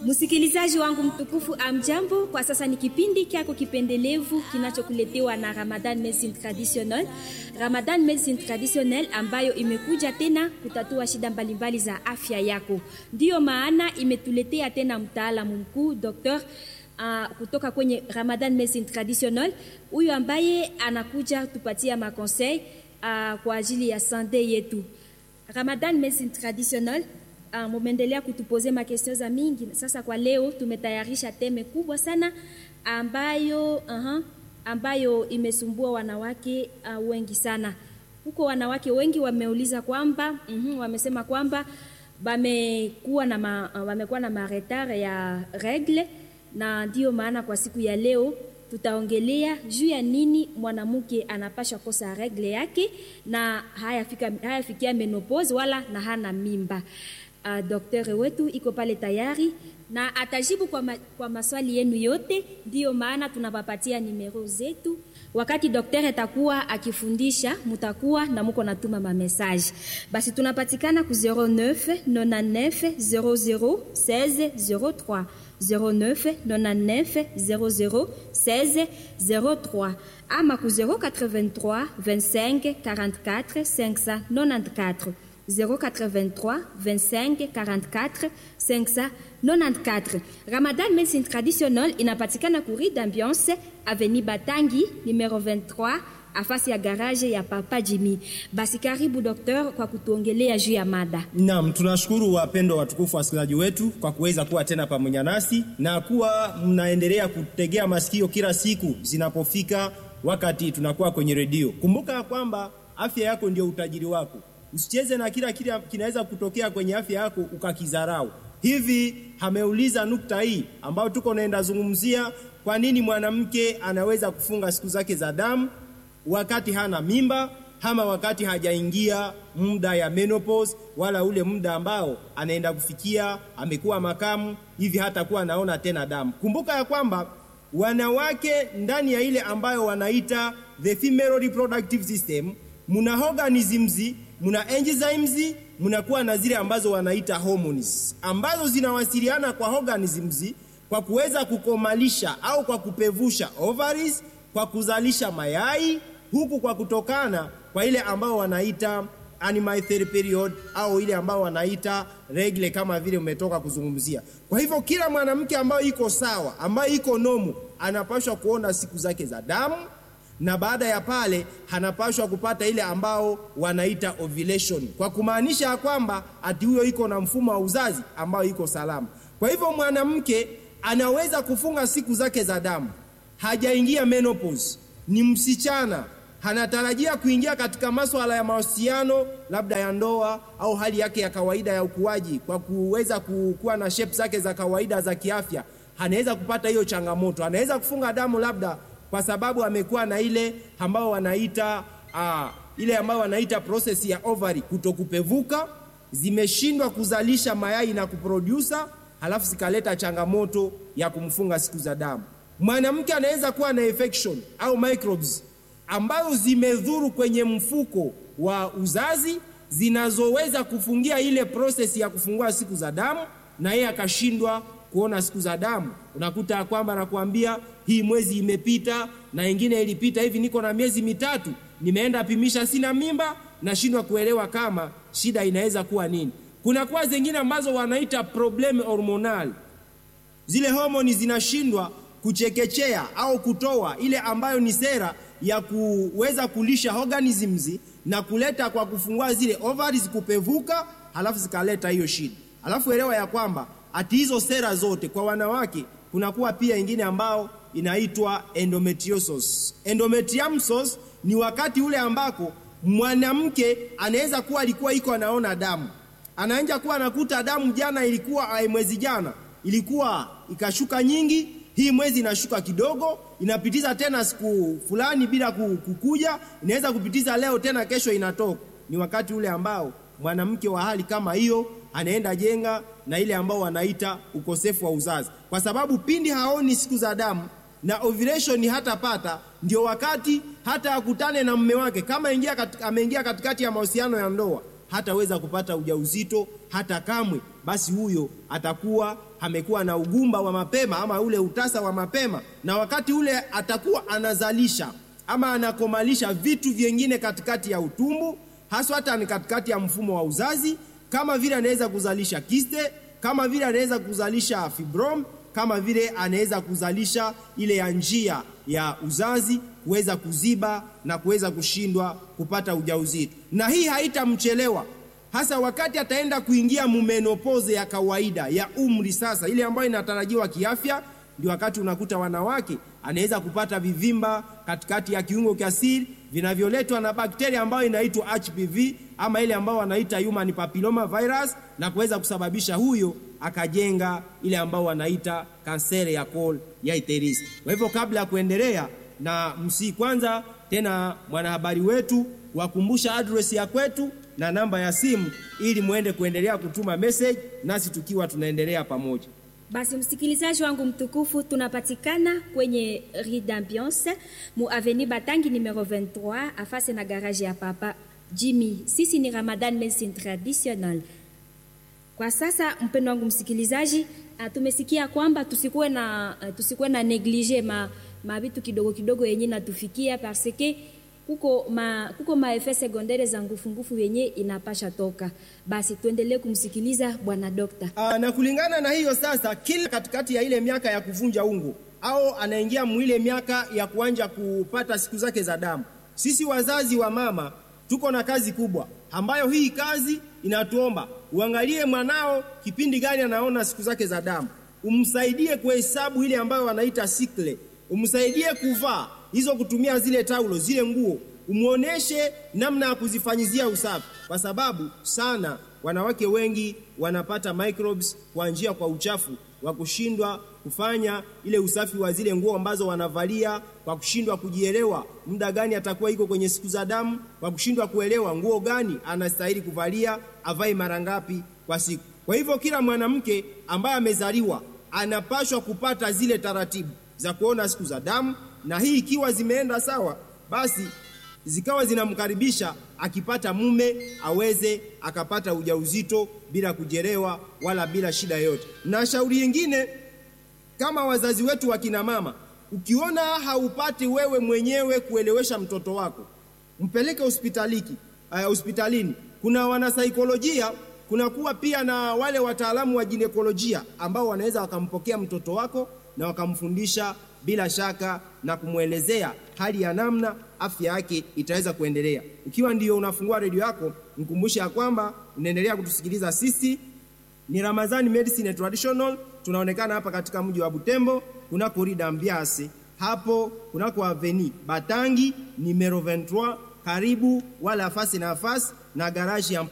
Msikilizaji wangu mtukufu, amjambo. Kwa sasa ni kipindi kyako kipendelevu kinachokuletewa na Ramadan Medicine Traditional. Ramadan Medicine Traditional ambayo imekuja tena kutatua shida mbalimbali za afya yako. Ndiyo maana imetuletea tena mtaalamu mkuu Dr. Uh, kutoka kwenye Ramadan Medicine Traditional, huyu ambaye anakuja tupatia makonsei uh, kwa ajili ya sante yetu. Ramadan Medicine Traditional Uh, mumeendelea kutupoze makestio za mingi. Sasa kwa leo tumetayarisha teme kubwa sana ambayo, uh -huh, ambayo imesumbua wanawake uh, wengi sana. Huko wanawake wengi wameuliza kwamba uh -huh, wamesema kwamba wamekuwa na ma, uh, wamekuwa na maretare ya regle, na ndiyo maana kwa siku ya leo tutaongelea juu ya nini mwanamke anapasha kosa regle yake na hayafikia haya menopause wala na hana mimba. Uh, daktari wetu iko pale tayari na atajibu kwa, ma, kwa maswali yenu yote. Ndiyo maana tunapapatia nimero zetu. Wakati daktari atakuwa akifundisha, mutakuwa na muko natuma mamesaje. Basi tunapatikana ku 09 99 00 16 03 09 99 00 16 03 ama ku 083 25 44 594 083 25 44 594. Ramadan Medicine Traditional inapatikana ku Rue d'Ambiance Avenue Batangi numero 23 afasi ya garage ya Papa Jimmy. Basi karibu doktor kwa kutuongelea juu ya mada. Naam, tunashukuru wapendwa watukufu wasikilizaji wetu kwa kuweza kuwa tena pamoja nasi na kuwa mnaendelea kutegea masikio kila siku zinapofika wakati tunakuwa kwenye redio. Kumbuka kwamba afya yako ndio utajiri wako. Usicheze na kila kile kinaweza kutokea kwenye afya yako ukakizarau. Hivi ameuliza nukta hii ambayo tuko naenda zungumzia, kwa nini mwanamke anaweza kufunga siku zake za damu wakati hana mimba ama wakati hajaingia muda ya menopause, wala ule muda ambao anaenda kufikia amekuwa makamu hivi hata kuwa anaona tena damu. Kumbuka ya kwamba wanawake ndani ya ile ambayo wanaita the female reproductive system muna organisms muna enzymes munakuwa na zile ambazo wanaita hormones ambazo zinawasiliana kwa organisms kwa kuweza kukomalisha au kwa kupevusha ovaries, kwa kuzalisha mayai, huku kwa kutokana kwa ile ambao wanaita animal period au ile ambao wanaita regle, kama vile umetoka kuzungumzia. Kwa hivyo kila mwanamke ambayo iko sawa, ambayo iko nomu, anapaswa kuona siku zake za damu na baada ya pale hanapashwa kupata ile ambao wanaita ovulation, kwa kumaanisha ya kwamba ati huyo iko na mfumo wa uzazi ambao iko salama. Kwa hivyo mwanamke anaweza kufunga siku zake za damu, hajaingia menopause, ni msichana, hanatarajia kuingia katika masuala ya mahusiano labda ya ndoa au hali yake ya kawaida ya ukuaji, kwa kuweza kuwa na shape zake za kawaida za kiafya, anaweza kupata hiyo changamoto, anaweza kufunga damu labda kwa sababu amekuwa na ile ambao wanaita uh, ile ambao wanaita process ya ovary kutokupevuka, zimeshindwa kuzalisha mayai na kuprodusa, halafu zikaleta changamoto ya kumfunga siku za damu. Mwanamke anaweza kuwa na infection au microbes ambazo zimedhuru kwenye mfuko wa uzazi zinazoweza kufungia ile process ya kufungua siku za damu, na yeye akashindwa kuona siku za damu. Unakuta kwamba anakuambia hii mwezi imepita na ingine ilipita hivi, niko na miezi mitatu, nimeenda pimisha, sina mimba, nashindwa kuelewa kama shida inaweza kuwa nini. Kuna kwa zingine ambazo wanaita problem hormonal, zile homoni zinashindwa kuchekechea au kutoa ile ambayo ni sera ya kuweza kulisha organisms na kuleta kwa kufungua zile ovaries kupevuka, halafu zikaleta hiyo shida. Halafu elewa ya kwamba ati hizo sera zote kwa wanawake kunakuwa pia ingine ambao inaitwa endometriosis. Endometriumsis ni wakati ule ambako mwanamke anaweza kuwa alikuwa iko anaona damu, anaanza kuwa anakuta damu, jana ilikuwa mwezi jana ilikuwa ikashuka nyingi, hii mwezi inashuka kidogo, inapitiza tena siku fulani bila kukuja, inaweza kupitiza leo tena, kesho inatoka. Ni wakati ule ambao mwanamke wa hali kama hiyo anaenda jenga na ile ambao wanaita ukosefu wa uzazi, kwa sababu pindi haoni siku za damu na ovulation hatapata, ndio wakati hata akutane na mume wake, kama ingia katika, ameingia katikati ya mahusiano ya ndoa, hataweza kupata ujauzito hata kamwe, basi huyo atakuwa amekuwa na ugumba wa mapema ama ule utasa wa mapema, na wakati ule atakuwa anazalisha ama anakomalisha vitu vyengine katikati ya utumbu, haswa hata ni katikati ya mfumo wa uzazi, kama vile anaweza kuzalisha kiste, kama vile anaweza kuzalisha fibrom, kama vile anaweza kuzalisha ile ya njia ya uzazi kuweza kuziba na kuweza kushindwa kupata ujauzito, na hii haitamchelewa hasa wakati ataenda kuingia mumenopoze ya kawaida ya umri sasa, ile ambayo inatarajiwa kiafya. Ndio wakati unakuta wanawake anaweza kupata vivimba katikati ya kiungo cha siri vinavyoletwa na bakteria ambayo inaitwa HPV ama ile ambayo wanaita human papilloma virus, na kuweza kusababisha huyo akajenga ile ambayo wanaita kanseri ya kol ya iterisi. Kwa hivyo kabla ya kuendelea na msi, kwanza tena mwanahabari wetu wakumbusha address ya kwetu na namba ya simu ili muende kuendelea kutuma message nasi tukiwa tunaendelea pamoja. Basi msikilizaji wangu mtukufu, tunapatikana kwenye Rue d'Ambiance mu avenue Batangi numero 23 afase na garage ya papa Jimmy. Sisi ni Ramadan Medicine Traditional. Kwa sasa, mpendo wangu msikilizaji, uh, tumesikia kwamba tusikuwe na uh, tusikuwe na neglige ma mabitu kidogo kidogo yenye natufikia parce que kuko ma kuko maefet secondaire za ngufu ngufu yenye inapasha toka. Basi tuendelee kumsikiliza bwana dokta. Aa, na kulingana na hiyo sasa, kila katikati ya ile miaka ya kuvunja ungo au anaingia mwile miaka ya kuanja kupata siku zake za damu, sisi wazazi wa mama tuko na kazi kubwa ambayo hii kazi inatuomba uangalie mwanao kipindi gani anaona siku zake za damu, umsaidie kuhesabu ile ambayo wanaita sikle, umsaidie kuvaa hizo kutumia zile taulo zile nguo, umwoneshe namna ya kuzifanyizia usafi, kwa sababu sana wanawake wengi wanapata microbes kwa njia kwa uchafu wa kushindwa kufanya ile usafi wa zile nguo ambazo wanavalia, kwa kushindwa kujielewa muda gani atakuwa iko kwenye siku za damu, kwa kushindwa kuelewa nguo gani anastahili kuvalia, avae mara ngapi kwa siku. Kwa hivyo kila mwanamke ambaye amezaliwa anapashwa kupata zile taratibu za kuona siku za damu na hii ikiwa zimeenda sawa, basi zikawa zinamkaribisha akipata mume aweze akapata ujauzito bila kujerewa wala bila shida yoyote. Na shauri nyingine, kama wazazi wetu wa kina mama, ukiona haupati wewe mwenyewe kuelewesha mtoto wako, mpeleke hospitaliki uh, hospitalini. Kuna wanasaikolojia, kuna kuwa pia na wale wataalamu wa ginekolojia ambao wanaweza wakampokea mtoto wako na wakamfundisha bila shaka na kumwelezea hali ya namna afya yake itaweza kuendelea. Ukiwa ndio unafungua redio yako, mkumbushe ya kwamba unaendelea kutusikiliza sisi. Ni Ramadhani Medicine Traditional, tunaonekana hapa katika mji wa Butembo kunako Rue d'Ambiance, hapo kunako Avenue Batangi numero 23, karibu wala afasi na afasi na garaji ya